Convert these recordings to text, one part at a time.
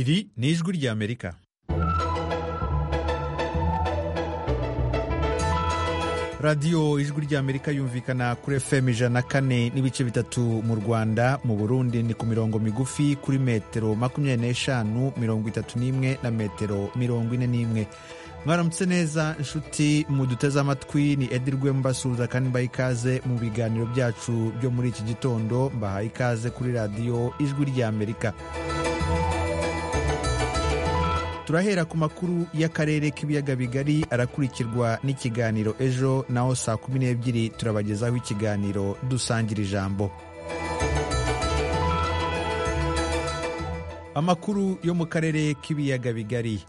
Iri ni ijwi rya Amerika. radiyo ijwi rya amerika yumvikana kuri fm ijana kane n'ibice bitatu mu rwanda mu burundi ni ku mirongo migufi kuri metero makumyabiri n'eshanu mirongo itatu n'imwe na metero mirongo ine n'imwe mwaramutse neza inshuti muduteze amatwi ni edi rwemba basuhuza kandi mbaha ikaze mu biganiro byacu byo muri iki gitondo mbahaye ikaze kuri radiyo ijwi rya amerika turahera ku makuru y'akarere k'ibiyaga bigari arakurikirwa n'ikiganiro ejo naho saa kumi n'ebyiri turabagezaho ikiganiro dusangira ijambo amakuru yo mu karere k'ibiyaga bigari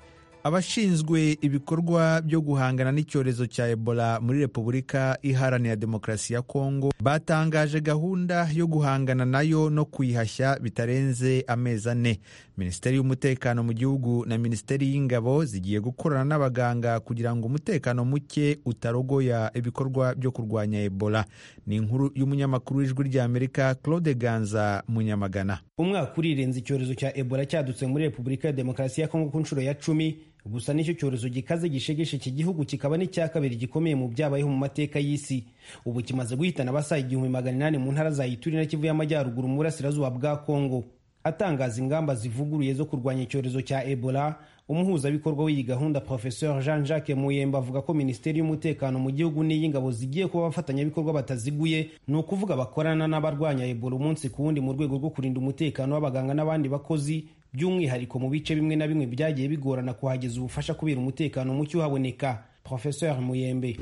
abashinzwe ibikorwa byo guhangana n'icyorezo cya ebola muri repubulika iharanira demokarasi ya kongo batangaje gahunda yo guhangana nayo no kuyihashya bitarenze amezi ane minisiteri y'umutekano mu gihugu na minisiteri y'ingabo zigiye gukorana n'abaganga kugira ngo umutekano muke utarogoya ibikorwa byo kurwanya ebola ni inkuru y'umunyamakuru w'ijwi rya amerika claude ganza munyamagana umwaka urirenze icyorezo cya ebola cyadutse muri repubulika ya demokarasi ya kongo ku nshuro ya cumi gusa nicyo cyorezo gikaze gishegeshe iki gihugu kikaba n'icya kabiri gikomeye mu byabayeho mu mateka y'isi ubu kimaze guhitana abasaga igihumbi magana inani mu ntara za ituri na kivu y'amajyaruguru mu burasirazuba bwa kongo atangaza ingamba zivuguruye zo kurwanya icyorezo cya ebola umuhuzabikorwa w'iyi gahunda professeur jean jacques muyemba avuga ko minisiteri y'umutekano mu gihugu n'iy'ingabo zigiye kuba abafatanyabikorwa bataziguye ni ukuvuga bakorana n'abarwanya ebola umunsi ku wundi mu rwego rwo kurinda umutekano w'abaganga n'abandi bakozi by'umwihariko mu bice bimwe na bimwe byagiye bigorana kuhageza ubufasha kubera umutekano muke uhaboneka Professeur Muyembe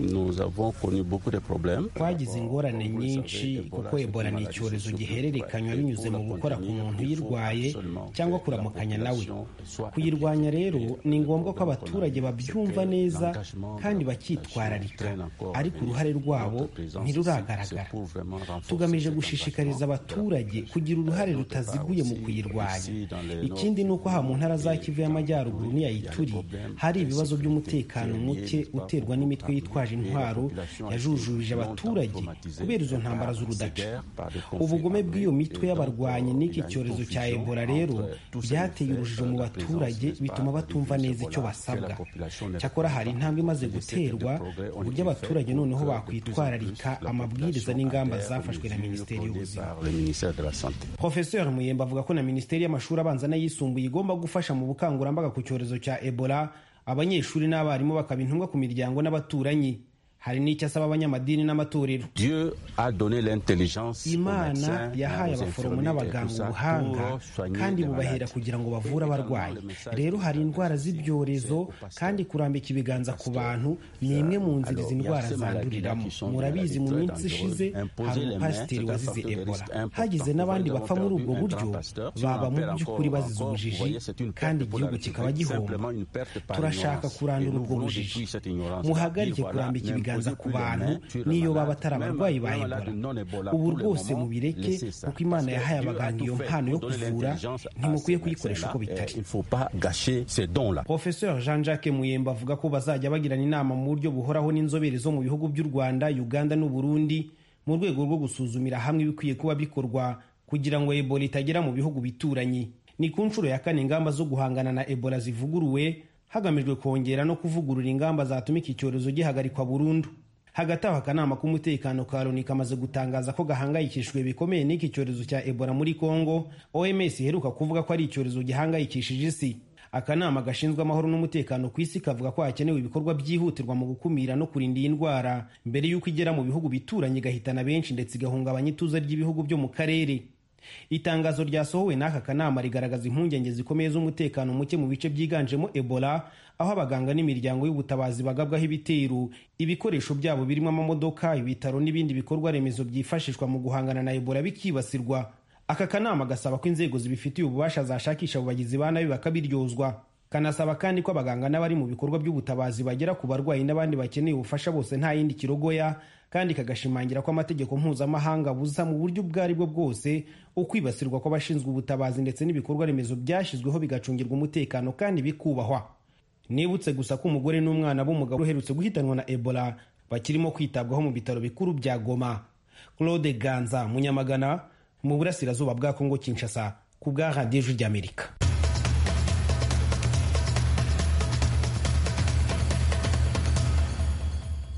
twagize ingorane nyinshi kuko ebola ni icyorezo gihererekanywa binyuze mu gukora ku muntu uyirwaye cyangwa kuramukanya nawe kuyirwanya rero ni ngombwa ko abaturage babyumva neza kandi bakitwararika ariko uruhare rwabo ntiruragaragara tugamije gushishikariza abaturage kugira uruhare rutaziguye mu kuyirwanya ikindi ni uko aha mu ntara za kivu y'amajyaruguru n'iya ituri hari ibibazo by'umutekano muke uterwa n'imitwe yitwaje intwaro yajujubije abaturage kubera izo ntambara z'urudaca ubugome bw'iyo mitwe y'abarwanyi n'iki cyorezo cya ebola rero byateye urujijo mu baturage bituma batumva neza icyo basabwa cyakora hari intambwe imaze guterwa ku buryo abaturage noneho bakwitwararika amabwiriza n'ingamba zafashwe na minisiteri y'ubuzima profesor muyemba avuga ko na minisiteri y'amashuri abanza n'ayisumbuye igomba gufasha mu bukangurambaga ku cyorezo cya ebola abanyeshuri n'abarimu bakaba intumwa ku miryango n'abaturanyi hari n'icyo asaba abanyamadini n'amatorero imana yahaye abaforomo n'abaganga ubuhanga kandi bubahera kugira ngo bavure abarwayi rero hari indwara z'ibyorezo kandi kurambika ibiganza ku bantu ni imwe mu nzira izi ndwara zanduriramo murabizi mu minsi ishize hari umupasiteri wazize ebola hagize n'abandi bapfa muri ubwo buryo baba mu by'ukuri bazize ubujiji kandi igihugu kikaba gihomba turashaka kurandura ubwo bujiji muhagarike kurambika ibiganza ibiganza ku bantu n'iyo baba atari abarwayi ba ebola ubu rwose mubireke kuko imana yahaye abaganga iyo mpano yo kuvura ntimukwiye kuyikoresha uko bitari professeur jean jacques muyemba avuga ko bazajya bagirana inama mu buryo buhoraho n'inzobere zo mu bihugu by'u rwanda uganda n'uburundi mu rwego rwo gusuzumira hamwe ibikwiye kuba bikorwa kugira ngo ebola itagera mu bihugu bituranyi ni ku nshuro ya kane ingamba zo guhangana na ebola zivuguruwe hagamijwe kongera no kuvugurura ingamba zatuma iki cyorezo gihagarikwa burundu hagati aho akanama k'umutekano ka loni kamaze gutangaza ko gahangayikishijwe bikomeye n'iki cyorezo cya ebola muri congo oms iheruka kuvuga ko ari icyorezo gihangayikishije isi akanama gashinzwe amahoro n'umutekano ku isi kavuga ko hakenewe ibikorwa byihutirwa mu gukumira no kurinda iyi ndwara mbere y'uko igera mu bihugu bituranye igahitana benshi ndetse igahungabanya ituze ry'ibihugu byo mu karere itangazo ryasohowe n'aka kanama rigaragaza impungenge zikomeye z'umutekano muke mu bice byiganjemo ebola aho abaganga n'imiryango y'ubutabazi bagabwaho ibitero ibikoresho byabo birimo amamodoka ibitaro n'ibindi bikorwa remezo byifashishwa mu guhangana na ebola bikibasirwa aka kanama gasaba ko inzego zibifitiye ububasha zashakisha abo bagizi ba nabi bakabiryozwa kanasaba kandi ko abaganga n'abari mu bikorwa by'ubutabazi bagera ku barwayi n'abandi bakeneye ubufasha bose nta yindi kirogoya kandi kagashimangira ko amategeko mpuzamahanga abuza mu buryo ubwo ari bwo bwose ukwibasirwa kw'abashinzwe ubutabazi ndetse n'ibikorwa remezo byashyizweho bigacungirwa umutekano kandi bikubahwa nibutse gusa ko umugore n'umwana b'umugabo uherutse guhitanwa na ebola bakirimo kwitabwaho mu bitaro bikuru bya goma claude ganza munyamagana mu burasirazuba bwa kongo kinshasa ku bwa radiyo ry'amerika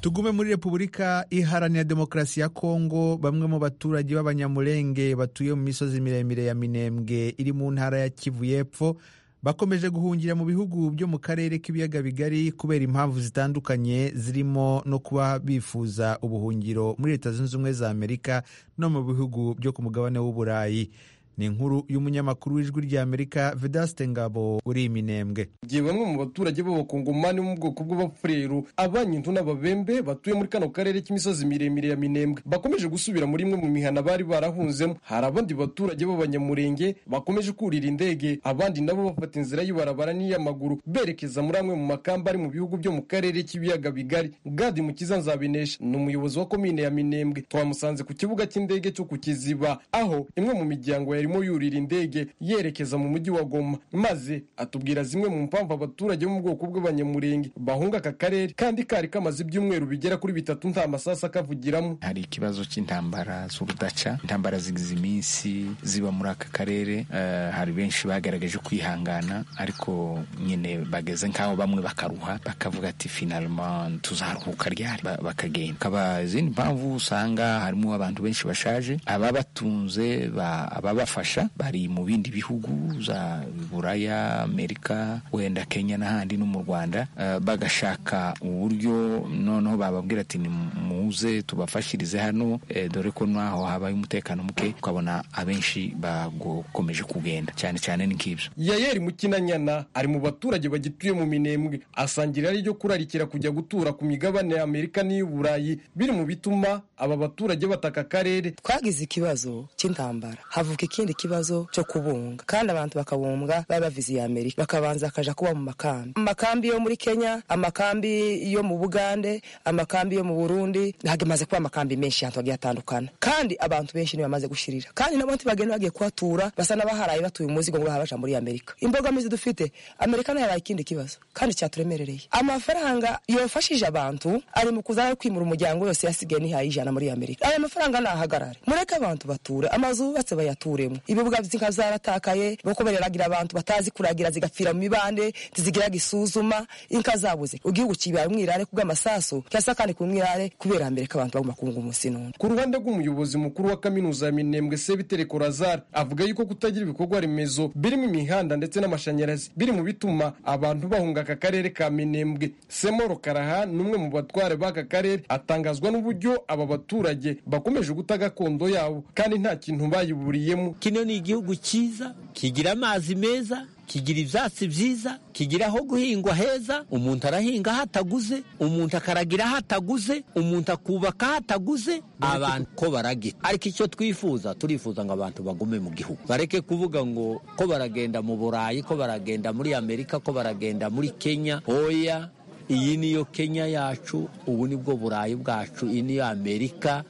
tugume muri repubulika iharanira demokarasi ya kongo bamwe mu baturage b'abanyamurenge batuye mu misozi miremire ya minembwe iri mu ntara ya kivu y'epfo bakomeje guhungira mu bihugu byo mu karere k'ibiyaga bigari kubera impamvu zitandukanye zirimo no kuba bifuza ubuhungiro muri leta zunze ubumwe za amerika no mu bihugu byo ku mugabane w'uburayi ni inkuru y'umunyamakuru w'ijwi ry'amerika vedaste ngabo uri iminembwe igihe bamwe mu baturage b'abakongomani bo mu bwoko bw'abafureru abanyindo n'ababembe batuye muri kano karere k'imisozi miremire ya minembwe bakomeje gusubira muri imwe mu mihana bari barahunzemo hari abandi baturage b'abanyamurenge bakomeje kurira indege abandi nabo bafata inzira y'ibarabara n'iy'amaguru berekeza muri amwe mu makamba ari mu bihugu byo mu karere k'ibiyaga bigari gadi mukiza nzabinesha ni umuyobozi wa komine ya minembwe twamusanze ku kibuga cy'indege cyo ku kiziba aho imwe mu miryango ya yarimo yurira indege yerekeza mu mujyi wa Goma maze atubwira zimwe mu mpamvu abaturage bo mu bwoko bw'abanyamurenge bahunga aka karere kandi kari kamaze ibyumweru bigera kuri bitatu nta masasa akavugiramo hari ikibazo cy'intambara z'urudaca intambara zigize iminsi ziba muri aka karere uh, hari benshi bagaragaje kwihangana ariko nyine bageze nk'aho bamwe bakaruha bakavuga ati finalma tuzaruhuka ryari bakagenda kaba izindi mpamvu usanga harimo abantu benshi bashaje ababatunze ababa babafasha bari mu bindi bihugu za buraya amerika wenda kenya n'ahandi no mu rwanda uh, bagashaka uburyo noneho bababwira ati nimuze tubafashirize hano eh, dore ko naho habaye umutekano muke ukabona abenshi bagokomeje kugenda cyane cyane n'ikibyo yayeri mukinanyana ari mu baturage bagituye mu minembwe asangira ryo kurarikira kujya gutura ku migabane ya amerika n'iy'uburayi biri mu bituma aba baturage bataka akarere twagize ikibazo cy'intambara havuka ikindi kibazo cyo kubunga kandi abantu bakabumbwa baba bavize iya amerika bakabanza bakaja kuba mu makambi amakambi yo muri kenya amakambi yo mu bugande amakambi yo mu burundi hagamaze kuba amakambi menshi ahantu hagiye atandukana kandi abantu benshi bamaze gushirira kandi n'abandi bagenda bagiye kuhatura basa n'abaharaye batuye umuzigo ngo baja muri amerika imbogamizi dufite amerika nayo yaraye ikindi kibazo kandi cyaturemerereye amafaranga yofashije abantu ari mu kuza kwimura umuryango yose yasigaye nihaye ijana muri amerika aya mafaranga nahagarare mureke abantu bature amazu yubatse bayature zirimo ibibuga z'inka zaratakaye kuko bareragira abantu batazi kuragira zigapfira mu mibande ntizigiraga isuzuma inka zabuze igihugu kibaye umwirare kubw'amasasu cyasa kandi ku mwirare kubera amerika abantu bagomba kunga umunsi n'undi ku ruhande rw'umuyobozi mukuru wa kaminuza ya minembwe sebiteri korazari avuga yuko kutagira ibikorwa remezo birimo imihanda ndetse n'amashanyarazi biri mu bituma abantu bahunga aka karere ka minembwe semoro karaha ni umwe mu batware b'aka karere atangazwa n'uburyo aba baturage bakomeje guta gakondo yabo kandi nta kintu bayiburiye kino ni igihugu cyiza kigira amazi meza kigira ibyatsi byiza kigira aho guhingwa heza umuntu arahinga aho ataguze umuntu akaragira aho ataguze umuntu akubaka aho ataguze abantu ko baragira ariko icyo twifuza turifuza ngo abantu bagume mu gihugu bareke kuvuga ngo ko baragenda mu burayi ko baragenda muri amerika ko baragenda muri kenya oya iyi niyo kenya yacu ubu ni bwo burayi bwacu iyi niyo amerika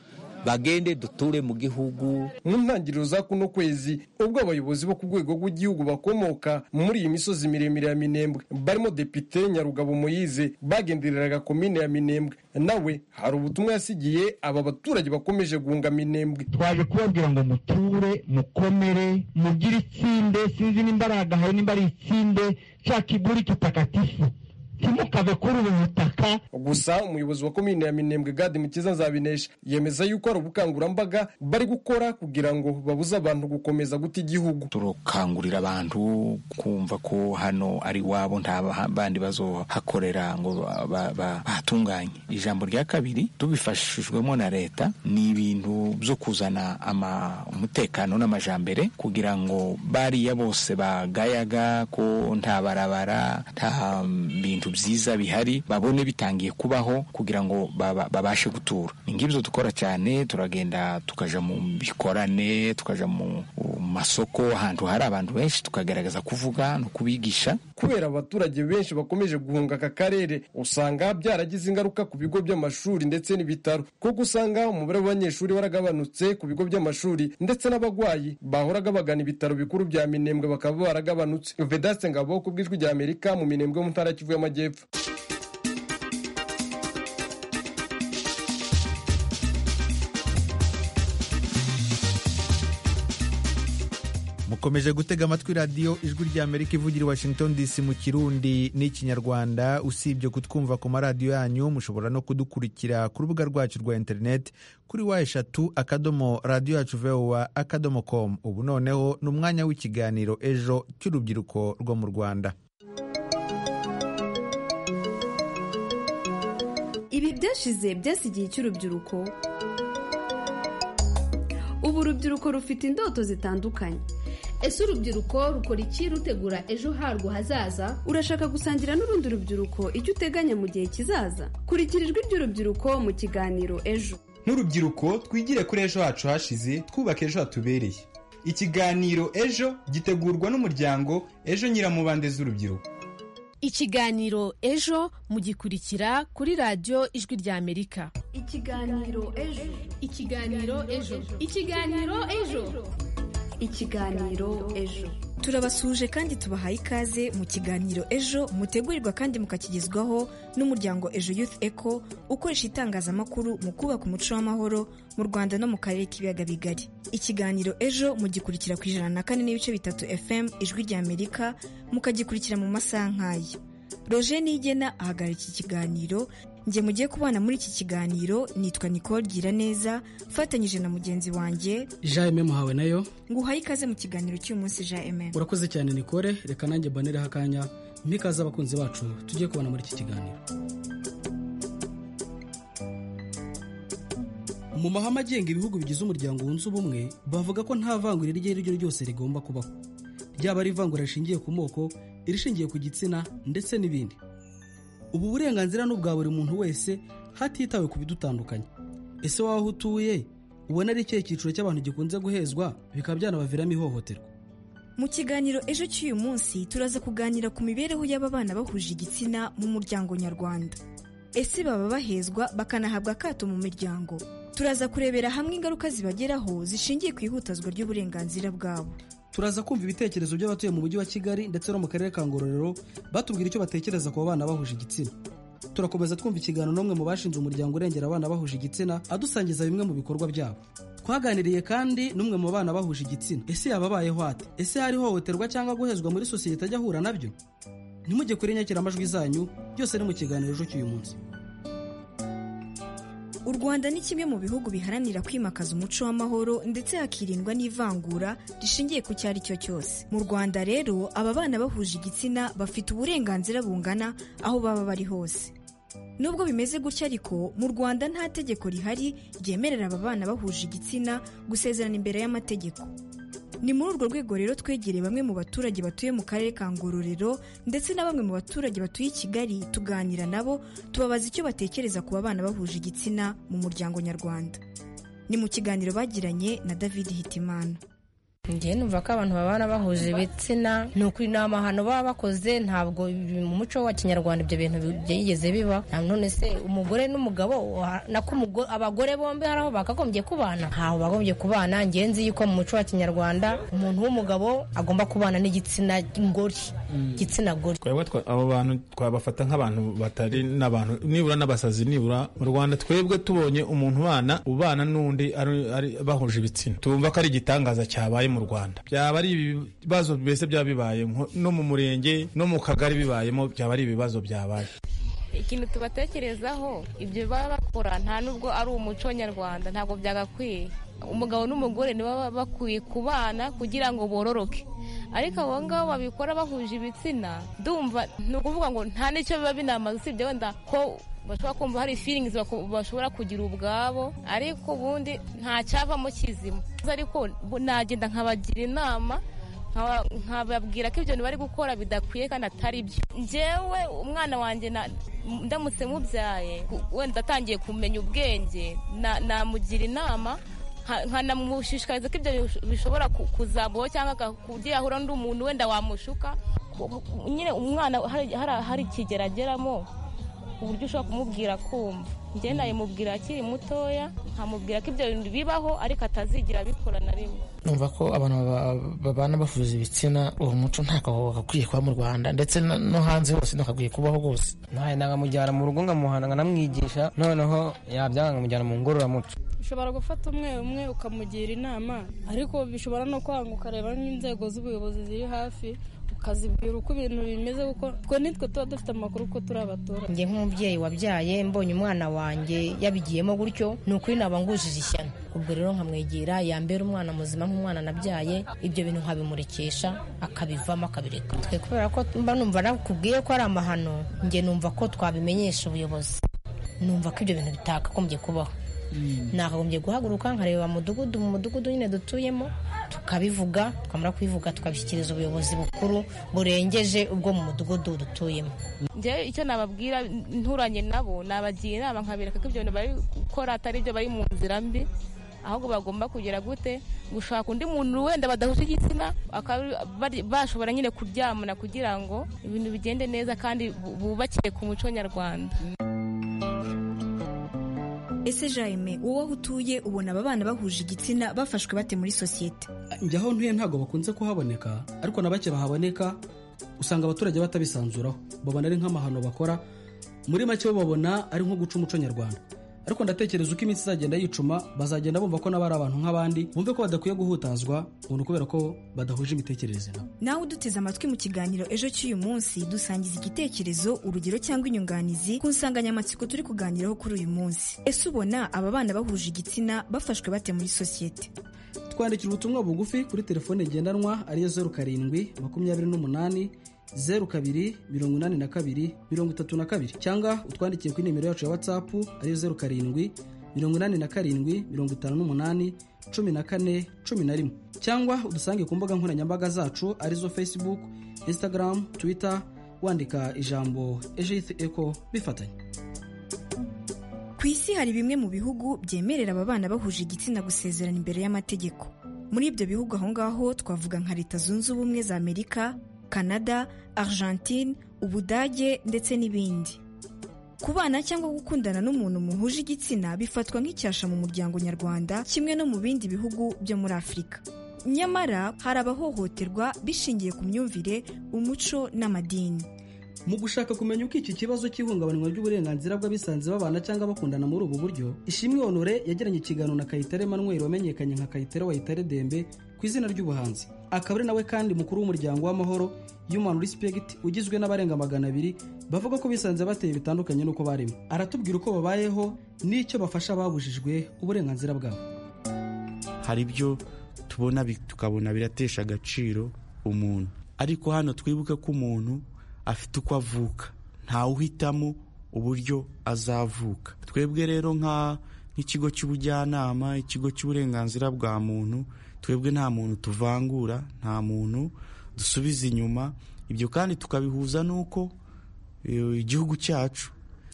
bagende duture mu gihugu mu ntangiriro za kuno kwezi ubwo abayobozi bo ku rwego rw'igihugu bakomoka muri iyi misozi miremire ya minembwe barimo depite nyarugabo moyize bagendereraga komine ya minembwe nawe hari ubutumwa yasigiye aba baturage bakomeje guhunga minembwe twaje kubabwira ngo muture mukomere mugire itsinde sinzi nimba ari agahari nimba ari itsinde cya kiguri kitakatifu ntimukave kuri ubu butaka gusa umuyobozi wa komine ya minembwe gadi mukiza nzabinesha yemeza yuko hari ubukangurambaga bari gukora kugira ngo babuze abantu gukomeza guta igihugu turakangurira abantu kumva ko hano ari iwabo nta bandi bazohakorera ngo bahatunganye ijambo rya kabiri tubifashijwemo na leta ni ibintu byo kuzana umutekano n'amajambere kugira ngo bariya bose bagayaga ko nta barabara nta bintu byiza bihari babone bitangiye kubaho kugira ngo babashe gutura ni ngibyo dukora cyane turagenda tukaja mu bikorane tukaja mu masoko ahantu hari abantu benshi tukagaragaza kuvuga no kubigisha kubera abaturage benshi bakomeje guhunga aka karere usanga byaragize ingaruka ku bigo by'amashuri ndetse n'ibitaro kuko usanga umubare w'abanyeshuri waragabanutse ku bigo by'amashuri ndetse n'abarwayi bahoraga bagana ibitaro bikuru bya minembwe bakaba baragabanutse vedaste ngabo ku bw'ijwi rya amerika mu minembwe mu ntara kivu y'amajyepfo amajyepfo mukomeje gutega amatwi radiyo ijwi rya amerika ivugira i washington dc mu kirundi n'ikinyarwanda usibye kutwumva ku maradiyo yanyu mushobora no kudukurikira ku rubuga rwacu rwa interineti kuri wa eshatu akadomo radiyo yacu vowa akadomo komu ubu noneho ni umwanya w'ikiganiro ejo cy'urubyiruko rwo mu rwanda ibi byashize byasi igihe cy'urubyiruko ubu urubyiruko rufite indoto zitandukanye ese urubyiruko rukora iki rutegura ejo harwo hazaza urashaka gusangira n'urundi rubyiruko icyo uteganya mu gihe kizaza kurikira ijwi ry'urubyiruko mu kiganiro ejo nk'urubyiruko twigire kuri ejo hacu hashize twubake ejo hatubereye ikiganiro ejo gitegurwa n'umuryango ejo nyiramubande z'urubyiruko ikiganiro ejo mugikurikira kuri radiyo ijwi ry'amerika ikiganiro ejo ikiganiro ejo ikiganiro ejo ikiganiro ejo turabasuhuje kandi tubahaye ikaze mu kiganiro ejo mutegurirwa kandi mukakigezwaho n'umuryango ejo youth eco ukoresha itangazamakuru mu kubaka umuco w'amahoro mu rwanda no mu karere k'ibiyaga bigari ikiganiro ejo mugikurikira ku ijana na kane n'ibice bitatu fm ijwi ry'amerika mukagikurikira mu masaha nk'aya roger nigena ahagarara iki kiganiro njye mugiye kubana muri iki kiganiro nitwa nicole giraneza ufatanyije na mugenzi wanjye jaime muhawe nayo nguhaye ikaze mu kiganiro cy'uyu munsi jaime urakoze cyane nicole reka nanjye mbanereho akanya mpikaze abakunzi bacu tujye kubana muri iki kiganiro mu mahame agenga ibihugu bigize umuryango wunze ubumwe bavuga ko nta vangura iryo ari ryo ryose rigomba kubaho ryaba ari ivangura rishingiye ku moko irishingiye ku gitsina ndetse n'ibindi ubu burenganzira ni ubwa buri muntu wese hatitawe ku bidutandukanye ese waba aho utuye ubona ari ikihe cyiciro cy'abantu gikunze guhezwa bikaba byanabaviramo ihohoterwa mu kiganiro ejo cy'uyu munsi turaza kuganira ku mibereho y'ababana bahuje igitsina mu muryango nyarwanda ese baba bahezwa bakanahabwa akato mu miryango turaza kurebera hamwe ingaruka zibageraho zishingiye ku ihutazwa ry'uburenganzira bwabo turaza kumva ibitekerezo by'abatuye mu mujyi wa kigali ndetse no mu karere ka ngororero batubwira icyo batekereza ku bana bahuje igitsina turakomeza twumva ikiganiro n'umwe mu bashinze umuryango urengera abana bahuje igitsina adusangiza bimwe mu bikorwa byabo twaganiriye kandi n'umwe mu bana bahuje igitsina ese yababayeho ate ese hari ihohoterwa cyangwa guhezwa muri sosiyete ajya ahura nabyo ntimujye kuri inyakiramajwi zanyu byose ni mu kiganiro ejo cy'uyu munsi u rwanda ni kimwe mu bihugu biharanira kwimakaza umuco w'amahoro ndetse hakirindwa n'ivangura rishingiye ku cyo ari cyo cyose mu rwanda rero aba bana bahuje igitsina bafite uburenganzira bungana aho baba bari hose nubwo bimeze gutya ariko mu rwanda nta tegeko rihari ryemerera aba bana bahuje igitsina gusezerana imbere y'amategeko ni muri urwo rwego rero twegereye bamwe mu baturage batuye mu karere ka ngororero ndetse na bamwe mu baturage batuye i kigali tuganira nabo tubabaza icyo batekereza ku bana bahuje igitsina mu muryango nyarwanda ni mu kiganiro bagiranye na david hitimana ngewe numva ko abantu babana bahuje ibitsina ni ukuri ni amahano baba bakoze ntabwo mu muco wa kinyarwanda ibyo bintu byigeze biba none se umugore n'umugabo nako abagore bombi hari aho bakagombye kubana ntaho bagombye kubana ngewe nzi yuko mu muco wa kinyarwanda umuntu w'umugabo agomba kubana n'igitsina ngori igitsina gore abo bantu twabafata nk'abantu batari n'abantu nibura n'abasazi nibura mu rwanda twebwe tubonye umuntu ubana ubana n'undi bahuje ibitsina tumva ko ari igitangaza cyabaye mu Rwanda byaba ari ibibazo mbese byaba bibaye no mu murenge no mu kagari bibayemo byaba ari ibibazo byabaye ikintu tubatekerezaho ibyo baba bakora nta nubwo ari umuco nyarwanda ntabwo byagakwiye umugabo n'umugore nibo bakwiye kubana kugira ngo bororoke ariko abo ngabo babikora bahuje ibitsina ndumva ni ukuvuga ngo nta n'icyo biba binamaze usibye wenda ko bashobora kumva hari feelings bashobora kugira ubwabo ariko ubundi nta cyavamo kizima ariko nagenda nkabagira inama nkababwira ko ibyo bari gukora bidakwiye kandi atari byo ngewe umwana wanjye ndamutse mubyaye wenda atangiye kumenya ubwenge namugira inama nkanamushishikariza ko ibyo bishobora kuzamuho cyangwa kugira ahura n'undi muntu wenda wamushuka nyine umwana hari ikigero ageramo ku buryo ushobora kumubwira kumva ngenda yamubwira akiri mutoya nkamubwira ko ibyo bintu bibaho ariko atazigira abikora na rimwe numva ko abantu babana bafuza ibitsina uwo muco ntabwo wagakwiye kuba mu rwanda ndetse no hanze hose ntakakwiye kubaho rwose ntawe ntangamujyana mu rugo nkamuhana nkanamwigisha noneho yabyanga nkamujyana mu ngororamuco ushobora gufata umwe umwe ukamugira inama ariko bishobora no kwanga ukareba n'inzego z'ubuyobozi ziri hafi ukazibwira uko ibintu bimeze kuko twe nitwe tuba dufite amakuru ko turi abaturage njye nk'umubyeyi wabyaye mbonye umwana wanjye yabigiyemo gutyo ni ukuri naba ngujije ishyano ubwo rero nkamwegera yambera umwana muzima nk'umwana nabyaye ibyo bintu nkabimurikisha akabivamo akabireka twe kubera ko mba numva nakubwiye ko ari amahano njye numva ko twabimenyesha ubuyobozi numva ko ibyo bintu bitakagombye kubaho nakagombye guhaguruka nkareba mudugudu mu mudugudu nyine dutuyemo tukabivuga twamara kubivuga tukabishyikiriza ubuyobozi bukuru burengeje ubwo mu mudugudu dutuyemo njyewe icyo nababwira nturanye nabo nabagira inama nkabereka ko ibyo bintu bari gukora atari ibyo bari mu nzira mbi ahubwo bagomba kugira gute gushaka undi muntu wenda badahuje igitsina bakaba bari- bashobora nyine kuryamana kugira ngo ibintu bigende neza kandi bu- bubakire ku muco nyarwanda ese jaime wowe aho utuye ubona aba bana bahuje igitsina bafashwe bate muri sosiyete njya aho ntuye ntabwo bakunze kuhaboneka ariko na bake bahaboneka usanga abaturage batabisanzuraho babona ari nk'amahano bakora muri make bo babona ari nko guca umuco nyarwanda ariko ndatekereza uko iminsi izagenda yicuma bazagenda bumva ko nabo ari abantu nk'abandi bumve ko badakwiye guhutazwa umuntu kubera ko badahuje imitekerereze nabo nawe uduteze amatwi mu kiganiro ejo cy'uyu munsi dusangiza igitekerezo urugero cyangwa inyunganizi ku nsanganyamatsiko turi kuganiraho kuri uyu munsi ese ubona aba bana bahuje igitsina bafashwe bate muri sosiyete twandikira ubutumwa bugufi kuri telefone ngendanwa ariyo zeru karindwi makumyabiri n'umunani zeru kabiri mirongo inani na kabiri mirongo itatu na kabiri cyangwa utwandikiye kuri nimero yacu ya watsapu ariyo zeru karindwi mirongo inani na karindwi mirongo itanu n'umunani cumi na kane cumi na rimwe cyangwa udusange ku mbuga nkoranyambaga zacu arizo facebook instagram twitter wandika ijambo ejith eco bifatanye ku isi hari bimwe mu bihugu byemerera aba bana bahuje igitsina gusezerana imbere y'amategeko muri ibyo bihugu aho ngaho twavuga nka leta zunze ubumwe za amerika canada argentine ubudage ndetse n'ibindi kubana cyangwa gukundana n'umuntu muhuje igitsina bifatwa nk'icyasha mu muryango nyarwanda kimwe no mu bindi bihugu byo muri afurika nyamara hari abahohoterwa bishingiye ku myumvire umuco n'amadini mu gushaka kumenya uko iki kibazo cy'ihungabanywa ry'uburenganzira bw'abisanze babana cyangwa bakundana muri ubu buryo ishimwe honore yagiranye ikiganiro na kayitare manuel wamenyekanye nka kayitare wayitare dembe ku izina ry'ubuhanzi akaba ari nawe kandi mukuru w'umuryango w'amahoro human respect ugizwe n'abarenga magana abiri bavuga ko bisanze bateye bitandukanye n'uko barimo aratubwira uko babayeho n'icyo bafasha ababujijwe uburenganzira bwabo hari ibyo tubona bi- tukabona biratesha agaciro umuntu ariko hano twibuke ko umuntu afite uko avuka ntawuhitamo uburyo azavuka twebwe rero nka nk'ikigo cy'ubujyanama ikigo cy'uburenganzira bwa muntu twebwe nta muntu tuvangura nta muntu dusubiza inyuma ibyo kandi tukabihuza n'uko eh, igihugu cyacu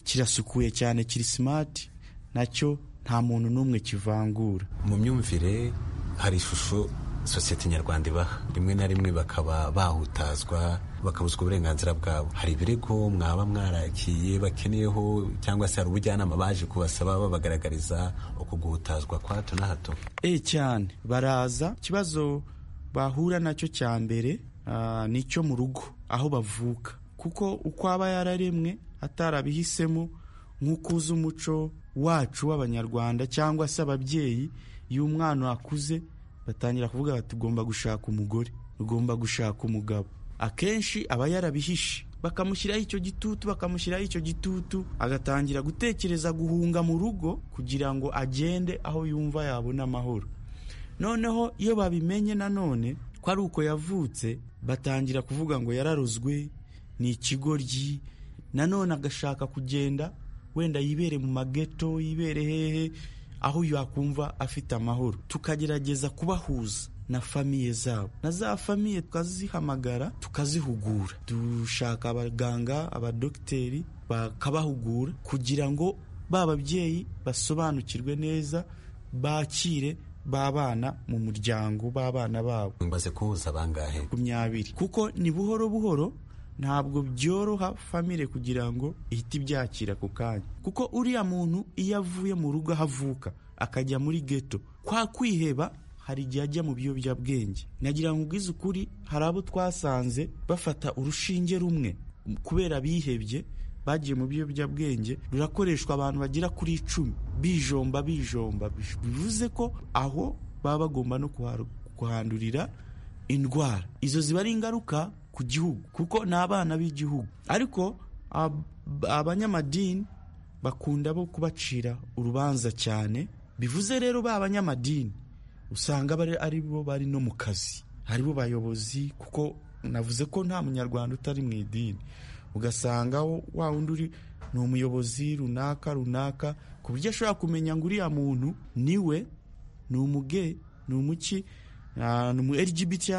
kirasukuye cyane kiri simati nacyo nta muntu n'umwe kivangura mu myumvire hari ishusho sosiyete nyarwanda ibaha rimwe na rimwe bakaba bahutazwa bakabuzwa uburenganzira bwabo hari ibirego mwaba mwarakiye bakeneyeho cyangwa se hari ubujyanama baje kubasaba babagaragariza uko guhutazwa kwa hato na hato e cyane baraza ikibazo bahura nacyo cya mbere ah, ni icyo mu rugo aho bavuka kuko uko aba yararemwe atarabihisemo nk'uko uzi umuco wacu w'abanyarwanda cyangwa se ababyeyi iyo umwana akuze batangira kuvuga bati ugomba gushaka umugore ugomba gushaka umugabo akenshi aba yarabihishe bakamushyiraho icyo gitutu bakamushyiraho icyo gitutu agatangira gutekereza guhunga mu rugo kugira ngo agende aho yumva yabona amahoro noneho iyo babimenye nanone ko ari uko yavutse batangira kuvuga ngo yararozwe ni ikigoryi nanone agashaka kugenda wenda yibere mu mageto yibere hehe aho yakumva afite amahoro tukagerageza kubahuza na famiye zabo na za famiye tukazihamagara tukazihugura dushaka abaganga abadogiteri bakabahugura kugira ngo ba babyeyi basobanukirwe neza bakire b'abana mu muryango b'abana babo mbaze kuhuza bangahe makumyabiri kuko ni buhoro buhoro ntabwo byoroha famire kugira ngo ihite ibyakira ako kanya kuko uriya muntu iyo avuye mu rugo aho avuka akajya muri geto kwa kwiheba hari igihe ajya mu biyobyabwenge nagira ngo ubwize ukuri hari abo twasanze bafata urushinge rumwe kubera bihebye bagiye mu biyobyabwenge rurakoreshwa abantu bagera kuri icumi bijomba bijomba bivuze ko aho baba bagomba no kuharu- kuhandurira indwara izo ziba ari ingaruka ku gihugu kuko ni abana b'igihugu ariko ab- abanyamadini bakunda bo kubacira urubanza cyane bivuze rero ba banyamadini usanga bari ari bo bari no mu kazi ari bo bayobozi kuko navuze ko nta munyarwanda utari mu idini ugasanga wo- wa wundi uri ni umuyobozi runaka runaka ku buryo ashobora kumenya ngo uriya muntu niwe ni umuge ni umuki ah, ni umu lgbti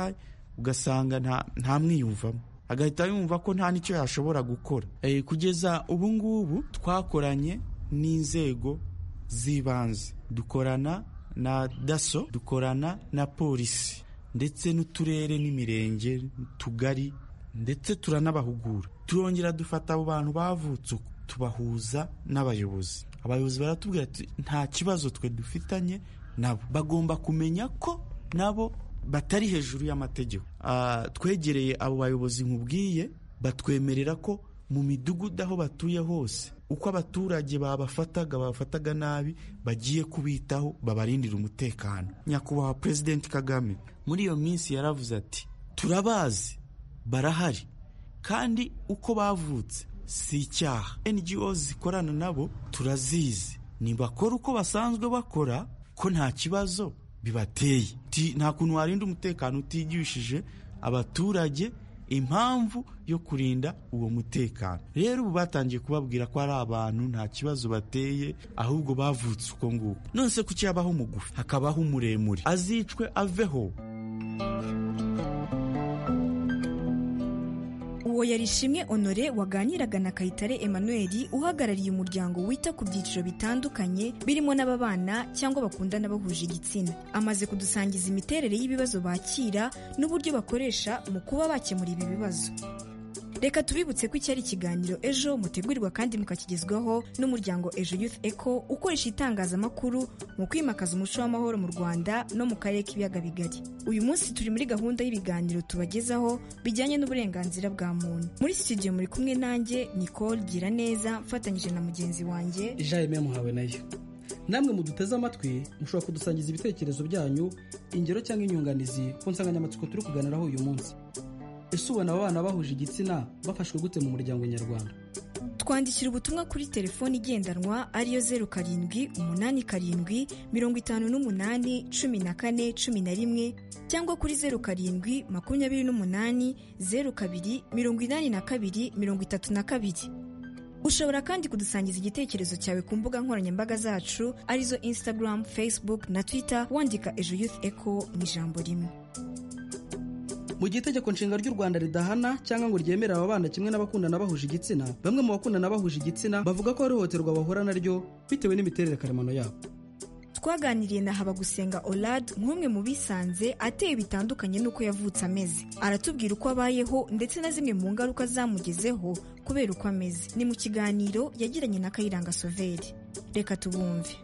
ugasanga nta- ntamwiyumvamo agahita yumva ko nta n'icyo yashobora gukora Eh, kugeza ubu ngubu twakoranye n'inzego z'ibanze dukorana na daso dukorana na polisi ndetse n'uturere n'imirenge n'utugari ndetse turanabahugura turongera dufata abo bantu bavutse uko tubahuza n'abayobozi abayobozi baratubwira ati nta kibazo twe dufitanye nabo bagomba kumenya ko nabo batari hejuru y'amategeko Ah, twegereye abo bayobozi nkubwiye batwemerera ko mu midugudu aho batuye hose uko abaturage babafataga babafataga nabi bagiye kubitaho babarindira umutekano nyakubahwa perezidenti kagame muri iyo minsi yaravuze ati turabazi barahari kandi uko bavutse si icyaha ngo zikorana nabo turazizi nibakora uko basanzwe bakora ko nta kibazo bibateye Ti- nta kuntu warinda umutekano utigishije abaturage impamvu yo kurinda uwo mutekano rero ubu batangiye kubabwira ko ari abantu nta kibazo bateye ahubwo bavutse uko nguko nonese kuki habaho umugufi hakabaho umuremure azicwe aveho uwo yari ishimwe honore waganiraga na kayitare emmanuel uhagarariye umuryango wita ku byiciro bitandukanye birimo n'ababana cyangwa bakundana bahuje igitsina amaze kudusangiza imiterere y'ibibazo bakira n'uburyo bakoresha mu kuba bakemura ibi bibazo reka tubibutse ko iki ari ikiganiro ejo mutegurirwa kandi mukakigezwaho n'umuryango ejo youth eco ukoresha itangazamakuru mu kwimakaza umuco w'amahoro mu rwanda no mu karere k'ibiyaga bigari uyu munsi turi muri gahunda y'ibiganiro tubagezaho bijyanye n'uburenganzira bwa muntu muri studio muri kumwe nanjye nicole gira neza mfatanyije na mugenzi wanjye ijayime muhawe nayo namwe muduteze amatwi mushobora kudusangiza ibitekerezo byanyu ingero cyangwa inyunganizi ku nsanganyamatsiko turi kuganiraho uyu munsi ese ubona aba bana bahuje igitsina bafashwe gute mu muryango nyarwanda twandikira ubutumwa kuri telefoni igendanwa ariyo zeru karindwi umunani karindwi mirongo itanu n'umunani cumi na kane cumi na rimwe cyangwa kuri zeru karindwi makumyabiri n'umunani zeru kabiri mirongo inani na kabiri mirongo itatu na kabiri ushobora kandi kudusangiza igitekerezo cyawe ku mbuga nkoranyambaga zacu arizo instagram facebook na twitter wandika ejo youth echo mu ijambo rimwe mu gihe itegeko nshinga ry'u rwanda ridahana cyangwa ngo ryemere aba bana kimwe n'abakundana bahuje igitsina bamwe mu bakundana bahuje igitsina bavuga ko ihohoterwa bahura naryo bitewe n'imiterere karemano yabo twaganiriye na habagusenga olad nk'umwe mu bisanze ateye bitandukanye n'uko yavutse ameze aratubwira uko abayeho ndetse na zimwe mu ngaruka zamugezeho kubera uko ameze ni mu kiganiro yagiranye na kayiranga soveri reka tubumve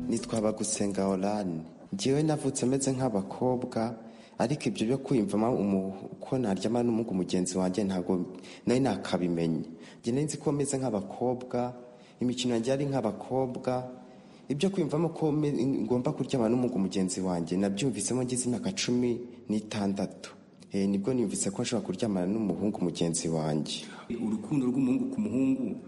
nitwa bagusenga oranje ngewe navutse ameze nk'abakobwa ariko ibyo byo kwiyumvamo umu- uko naryama n'umuhungu mugenzi wanjye ntabwo nari nakabimenye njye nari nzi ko meze nk'abakobwa imikino yanjye yari nk'abakobwa ibyo kwiyumvamo ko me- ngomba kuryama n'umuhungu mugenzi wanjye nabyumvisemo ngeze imyaka cumi n'itandatu Eh, nibwo niyumvise ko nshobora kuryamana n'umuhungu mugenzi wanjye urukundo rw'umuhungu ku muhungu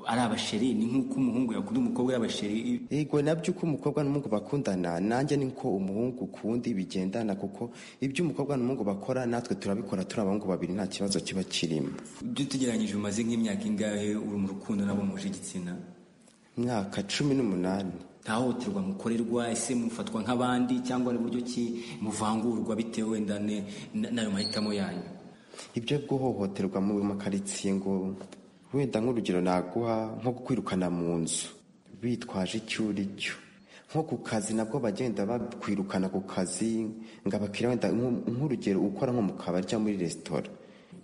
ari abasheri ni nk'uko umuhungu yakunda umukobwa y'abasheri yego nabyo uko umukobwa n'umuhungu bakundana nanjye niko umuhungu kuwundi bigendana kuko ibyo umukobwa n'umuhungu bakora natwe turabikora turi abahungu babiri nta kibazo kiba kirimo ibyo tugereranyije umaze nk'imyaka ingahe uri mu rukundo nabo muje igitsina myaka cumi n'umunani nta hohoterwa mukorerwa ese mufatwa nk'abandi cyangwa ari buryo ki muvangurwa bitewe wenda ne- na- n'ayo mahitamo yanyu ibyo guhohoterwa mu makaritsiye ngo wenda nk'urugero naguha nko kwirukana mu nzu bitwaje icyo uri cyo nko ku kazi nabwo bagenda bakwirukana ku kazi ngo abakiriya wenda nko- nk'urugero ukora nko mu kabari cyangwa muri resitora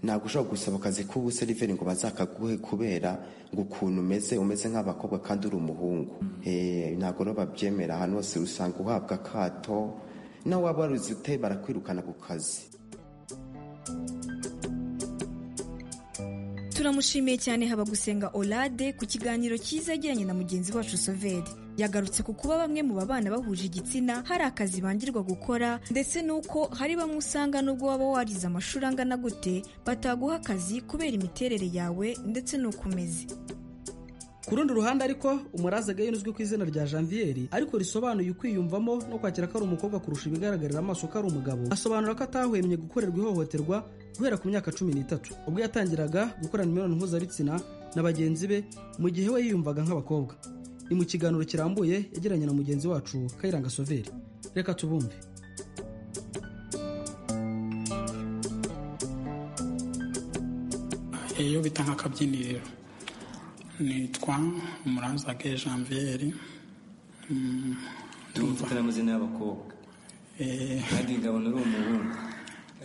ntabwo ushobora gusaba akazi k'ubuseriveri ngo bazakaguhe kubera ngo ukuntu umeze umeze nk'abakobwa kandi uri umuhungu Eh, ntabwo rero babyemera ahantu hose usanga uhabwa akato nawe waba waruzi ute barakwirukana ku kazi turamushimiye cyane haba gusenga olade ku kiganiro cyiza yagiranye na mugenzi wacu soveri yagarutse ku kuba bamwe mu babana bahuje igitsina hari akazi bangirwa gukora ndetse n'uko hari bamwe usanga nubwo waba warize amashuri angana gute bataguha akazi kubera imiterere yawe ndetse n'uko umeze ku rundi ruhande ariko umuraza gayo uzwi ku izina rya janvier ariko risobanuye ukwiyumvamo no kwakira ko ari umukobwa kurusha ibigaragarira amaso ko ari umugabo asobanura ko atahwemye gukorerwa ihohoterwa guhera ku myaka cumi n'itatu ubwo yatangiraga gukorana imibonano mpuzabitsina na bagenzi be mu gihe we yiyumvaga nk'abakobwa ni mu kiganiro kirambuye yagiranye na mugenzi wacu kayiranga soveri reka tubumve iyo bita nk'akabyiniriro nitwa murazage janvier tumufite amazina y'abakobwa kandi ngabona ari umuhungu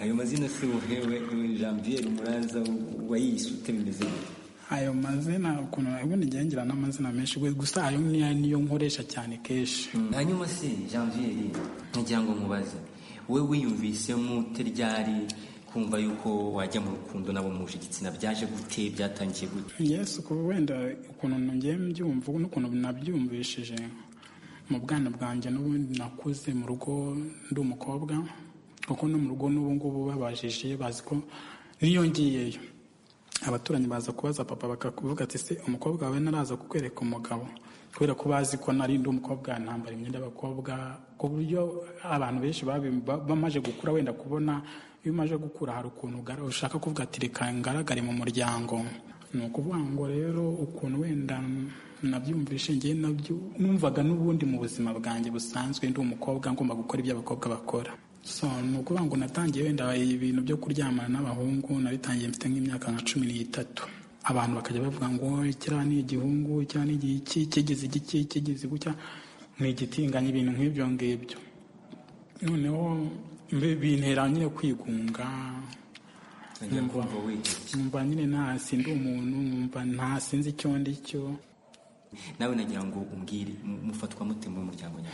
ayo mazina si uhewe janvier umuranza wayise ute bimeze gute ayo mazina ukuntu ubundi njyewe ngira n'amazina menshi we gusa ayo niyo niyo nkoresha cyane kenshi hanyuma se janvier nkagira ngo nkubaze we wiyumvisemo ute ryari kumva yuko wajya mu rukundo nabo muje igitsina byaje gute byatangiye gute yesu kuba wenda ukuntu nongeye mbyumva n'ukuntu nabyumvishije mu bwana bwanjye n'ubundi nakuze mu rugo ndi umukobwa kuko no mu rugo n'ubu ngubu babajije bazi ko n'iyo ngiyeyo abaturanyi baza kubaza papa bakakuvuga ati se umukobwa wawe naraza kukwereka umugabo kubera ko bazi ko nari ndi umukobwa ntambara imyenda y'abakobwa ku buryo abantu benshi bamaze gukura wenda kubona iyo umaze gukura hari ukuntu ushaka kuvuga ati reka ngaragare mu muryango ni ukuvuga ngo rero ukuntu wenda nabyumvishe ngewe nabyo numvaga n'ubundi mu buzima bwanjye busanzwe ndi umukobwa ngomba gukora ibyo abakobwa bakora so ni ukuvuga ngo natangiye wenda ibintu byo kuryamana n'abahungu nabitangiye mfite nk'imyaka nka cumi n'itatu abantu bakajya bavuga ngo kiriya ni igihungu kiriya ni igiki kigeze igiki kigeze gutya ni igitinganya ibintu nk'ibyo ngibyo noneho bintera nyine kwigunga numva nyine ntasi ndi umuntu numva ntasinzi icyo ndi cyo nawe nagira ngo umbwire mufatwa mute mu muryango nyarwanda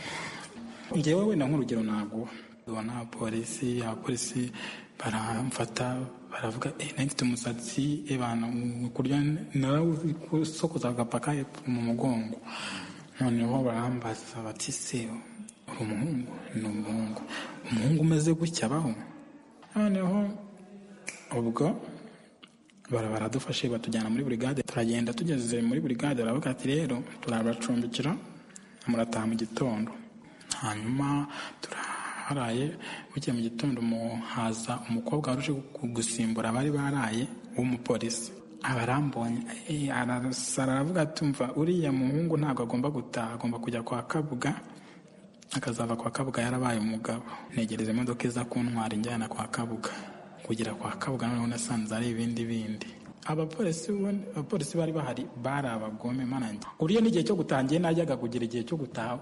ngewe wenda nk'urugero ntabwo ubona polisi abapolisi baramfata baravuga eee mfite umusatsi ebana kurya narawusokoza agapaka mu mugongo noneho barambaza bati se uri umuhungu ni umuhungu umuhungu umeze gutya abaho noneho ubwo baradufashe batujyana muri burigade turagenda tugeze muri burigade baravuga ati rero turabacumbikira murataha mu gitondo hanyuma turaharaye bukeye mu gitondo haza umukobwa waruje gusimbura abari baraye w'umupolisi abarambonye arasara aravuga tumva uriya muhungu ntabwo agomba gutaha agomba kujya kwa kabuga akazava kwa kabuga yarabaye umugabo negereza imodoka iza kuntwara injyana kwa kabuga kugera kwa kabuga noneho nasanze ari ibindi bindi abapolisi bari bahari bari abagome manange uriya n'igihe cyo gutangiye najyaga kugira igihe cyo gutaha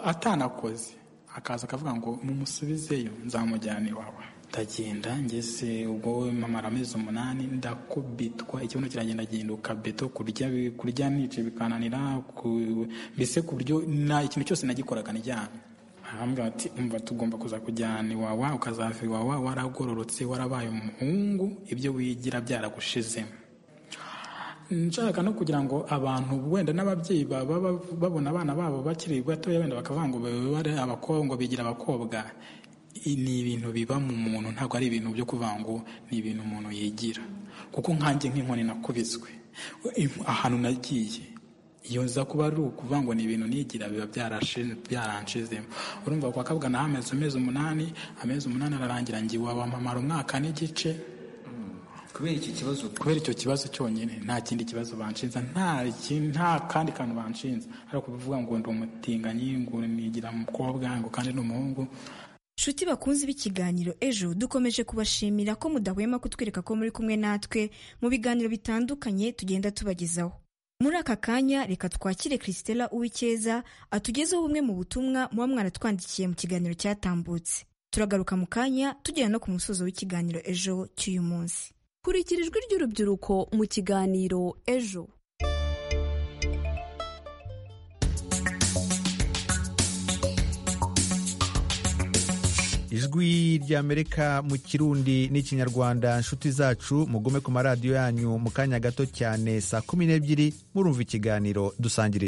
atanakoze akaza akavuga ngo mumusubizeyo nzamujyana iwawe ndagenda ngeze ubwo mama amezi umunani ndakubitwa ikibuno kiragenda gihinduka beto kurya kurya nice bikananira mbese ku buryo nta ikintu cyose nagikoraga nijyana ahambwa ati umva tugomba kuza kujyana iwawa ukazava iwawa waragororotse warabaye umuhungu ibyo wigira byaragushizemo nshaka no kugira ngo abantu wenda n'ababyeyi baba babona abana babo bakiri batoya wenda bakavuga ngo babe abakobwa bigira abakobwa ni ibintu biba mu muntu ntabwo ari ibintu byo kuvuga ngo ni ibintu umuntu yigira kuko nkanjye nk'inkoni nakubiswe ahantu nagiye iyo nza kuba ari ukuvuga ngo ni ibintu nigira biba byaranshizemo urumva kwa kabuga naho amezi amezi umunani amezi umunani ararangira ngiye wabamamara umwaka n'igice kubera icyo kibazo cyonyine nta kindi kibazo banshinza nta kandi kantu banshinza ariko kuvuga ngo ndi umutinganyi ngo nigira umukobwa ngo kandi ni umuhungu nshuti bakunze b'ikiganiro ejo dukomeje kubashimira ko mudahwema kutwereka ko muri kumwe natwe mu biganiro bitandukanye tugenda tubagezaho muri aka kanya reka twakire christela uwikeza atugezeho bumwe mu butumwa muba mwaratwandikiye mu kiganiro cyatambutse turagaruka mu kanya tugera no ku musozo w'ikiganiro ejo cy'uyu munsi kurikira ijwi ry'urubyiruko mu kiganiro ejo ijwi ry'amerika mu kirundi n'ikinyarwanda nshuti zacu mugume ku maradiyo yanyu mu kanya gato cyane saa kumi n'ebyiri murumva ikiganiro dusangire